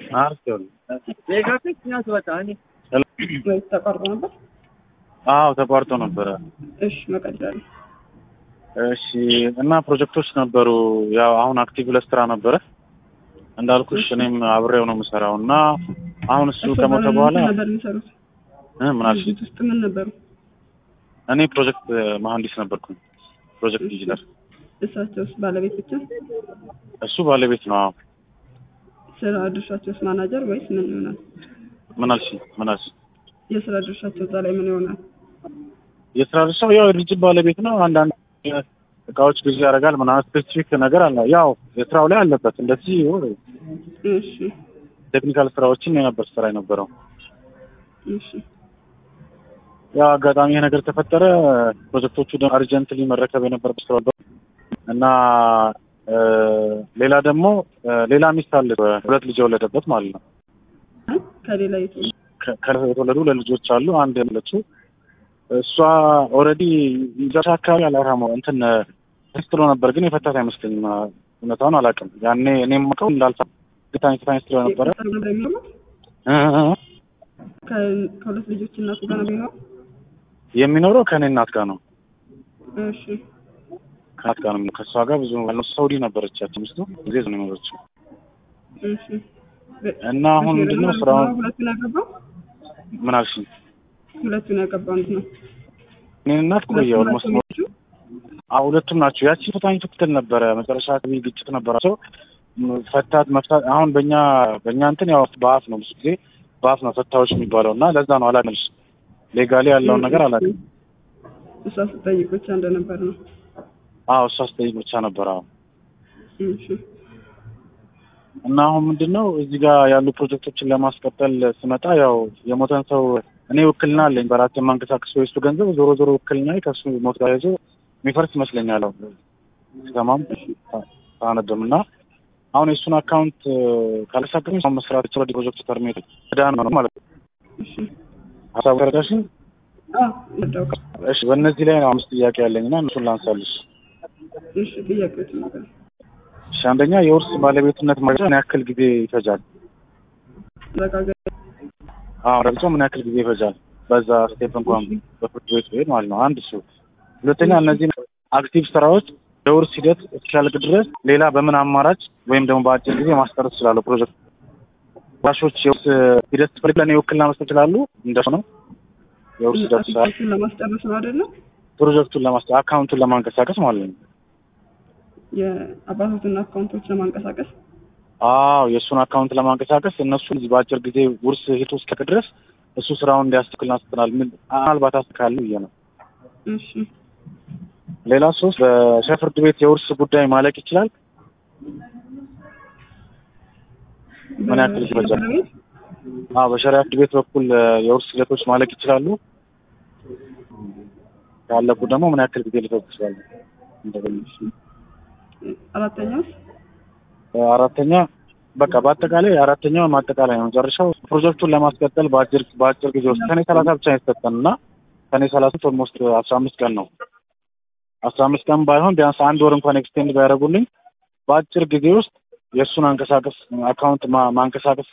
ወይስ ተቋርጦ ነበር? አዎ ተቋርጦ ነበረ። እሺ መቀጠል እሺ እና ፕሮጀክቶች ነበሩ። ያው አሁን አክቲቭ ለስራ ነበረ እንዳልኩሽ እኔም አብሬው ነው የምሰራው እና አሁን እሱ ከሞተ በኋላ ነበር የሚሰሩት እ ምን አልሽ? ድርጅት ውስጥ ምን ነበሩ? እኔ ፕሮጀክት መሀንዲስ ነበርኩኝ። ፕሮጀክት ኢንጂነር። እሳቸውስ ባለቤት ብቻ? እሱ ባለቤት ነው። አዎ ስራ ድርሻቸውስ ማናጀር ወይስ ምን ይሆናል? ምን አልሽ? ምን አልሽ? የስራ ድርሻቸው እዛ ላይ ምን ይሆናል? የስራ ድርሻው ያው የድርጅት ባለቤት ነው። አንዳንድ እቃዎች ግዢ ያደርጋል ምናምን ስፔሲፊክ ነገር አለ። ያው የስራው ላይ አለበት እንደዚህ እሺ ቴክኒካል ስራዎችን የነበር ስራ የነበረው እሺ ያው አጋጣሚ ይሄ ነገር ተፈጠረ። ፕሮጀክቶቹ ደግሞ አርጀንትሊ መረከብ የነበረበት ስራ ነበር እና እ ሌላ ደግሞ እ ሌላ ሚስት አለ ሁለት ልጅ የወለደበት ማለት ነው። ከሌላ የቱ ከ- ከ- የተወለዱ ለልጆች አሉ። አንድ ያለችው እሷ ኦልሬዲ መጨረሻ አካባቢ አላራመው እንትን ስትሎ ነበር፣ ግን የፈታት አይመስለኝም። እውነታውን አላውቅም። ያኔ እኔም የማውቀው እንዳልፋ ግታኝ ፍታኝ ስትሎ ነበረ የቀጠሩ ነበር የሚኖሩት? እ እ እ ከ- ከሁለት ልጆች እናቱ ጋር ነው የሚኖረው? የሚኖረው ከእኔ እናት ጋር ነው። እሺ ከእናት ጋር ነው። ከእሷ ጋር ብዙ ሳውዲ ነበረች ያቺ ሚስቱ ጊዜ ነው የኖረችው እሺ በ- እና አሁን በሼር ምንድነው ነው ስራውን ሁለቱን ያገባው ምን አልሽኝ? ሁለቱን ያገባው እንት ነው እኔን እናት ቆየ ሁለቱም ኦልሞስት ናቸው ልጆቹ? አዎ ሁለቱም ናቸው። ያቺ ፍታኝ ትክክል ነበረ። መጨረሻ አካባቢ ግጭት ነበራቸው። ም- ፈታት መፍታት አሁን በእኛ በእኛ እንትን ያው በአፍ ነው ብዙ ጊዜ በአፍ ነው ፈታዎች የሚባለው እና ለዛ ነው አላውቅም። ሌጋሊ ያለውን ነገር አላውቅም። እሷ ስጠይቅ ብቻ እንደነበር ነው። አዎ እሷ ስጠይቅ ብቻ ነበር። አዎ እሺ እና አሁን ምንድን ነው እዚህ ጋር ያሉ ፕሮጀክቶችን ለማስቀጠል ስመጣ ያው የሞተን ሰው እኔ ውክልና አለኝ በራሴ የማንቀሳቀስ የሱ ገንዘብ ዞሮ ዞሮ ውክልና ከሱ ሞት ጋር ይዞ የሚፈርስ ይመስለኛል። አዎ ስሰማም ሳነብም እና አሁን የእሱን አካውንት ካላሳቀኝ ሰው መስራት ይችላል። ፕሮጀክቱ ተርሜት ዳን ነው ማለት ነው። እሺ ሀሳቡ ተረዳሽኝ? አዎ ረዳው እሺ በእነዚህ ላይ ነው አምስት ጥያቄ ያለኝ እና እሱን ላንሳልሽ። እሺ ጥያቄዎች ነበር እሺ አንደኛ የውርስ ባለቤትነት ማረጋገጫ ምን ያክል ጊዜ ይፈጃል? ረጋገ አዎ ረግጾ ምን ያክል ጊዜ ይፈጃል? በዛ ስቴፕ እንኳን በፍርድ ቤት ቤት ማለት ነው። አንድ እሱ። ሁለተኛ እነዚህ አክቲቭ ስራዎች የውርስ ሂደት እስኪያልቅ ድረስ ሌላ በምን አማራጭ ወይም ደግሞ በአጭር ጊዜ ማስቀረት ይችላሉ? ፕሮጀክት ዋሾች የውርስ ሂደት ስፈልግ ለእኔ ውክልና መስጠት ይችላሉ? እንደሱ ነው የውርስ ሂደት ስራ አፕሊኬሽን ለማስጨረስ ነው አይደለም? ፕሮጀክቱን ለማስ አካውንቱን ለማንቀሳቀስ ማለት ነው። የአባቶትና አካውንቶች ለማንቀሳቀስ አዎ የእሱን አካውንት ለማንቀሳቀስ እነሱ እዚህ በአጭር ጊዜ ውርስ ሂደቱ እስኪያልቅ ድረስ እሱ ስራውን እንዲያስተካክል እናስተናል ምን ምናልባት አስተካክል ብዬ ነው። እሺ ሌላ ሶስት በሸህ ፍርድ ቤት የውርስ ጉዳይ ማለቅ ይችላል? ምን ያክል ይፈጃል? በፍርድ ቤት አዎ በሸሪያ ፍርድ ቤት በኩል እ፣ የውርስ ሂደቶች ማለቅ ይችላሉ? ካለቁ ደግሞ ምን ያክል ጊዜ ሊፈጅ ይችላል? እንደገለጽ አራተኛውስ አራተኛ በቃ በአጠቃላይ አራተኛው ማጠቃላይ ነው። መጨረሻው ፕሮጀክቱን ለማስቀጠል በአጭር በአጭር ጊዜ ውስጥ ሰኔ ሰላሳ ብቻ ነው የተሰጠን እና ሰኔ ሰላሳ ኦልሞስት አስራ አምስት ቀን ነው። አስራ አምስት ቀን ባይሆን ቢያንስ አንድ ወር እንኳን ኤክስቴንድ ቢያደርጉልኝ በአጭር ጊዜ ውስጥ የእሱን አንቀሳቀስ አካውንት ማ- ማንቀሳቀስ